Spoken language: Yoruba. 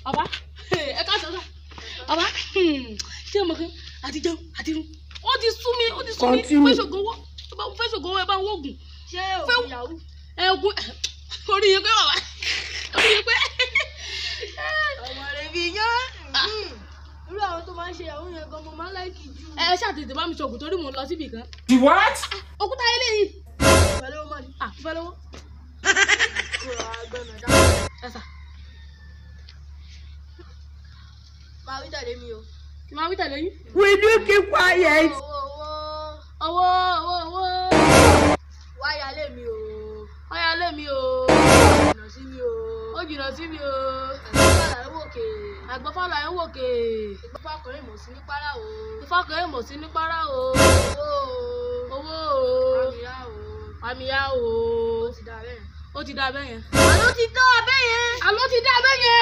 bàbá ẹ ká sọ sọ bàbá ṣé o mọ̀ pé àti jẹun àti irun ó ti sú mi ó ti sú mi Continue. fẹ́ ṣògo owó ẹ bá fẹ́ ṣògo owó ẹ bá ń wọ́gùn ṣé Fẹ́- òkú yahoo ẹ ogun orí yín pé bàbá orí yín pé ọmọ rẹ fi yán irú àwọn tó máa ń ṣe yahoo yẹn gan mo máa ń láìkì jù ẹ ṣàtètè bá mi ṣògùn torí mò ń lọ síbì kan The what? òkúta eléyìí pẹ̀lú ọmọ ni à fẹ́ lọ́wọ́ kúrò agbọ́nà dáhùn ẹ sà máa wí tẹ̀lé mi o kí n máa wí tẹ̀lé yín Will you keep quiet? owó owó owó owó owó wáyà lé mi o ọyà lé mi o jìnnà sí mi o ó jìnnà sí mi o àgbàlá ẹ̀ wòkè àgbọ̀fọ́lá ẹ̀ ń wòkè ìgbọ́pá ọkùnrin mọ̀ sí ní párá o ìfọkàn ẹ̀ mọ̀ sí ní párá o owó owó o àmìyá o àmìyá o ó ti dá bẹ́ẹ̀ ó ti dá abẹ́ yẹn àló ti tọ́ abẹ́ yẹn àló ti dá abẹ́ yẹn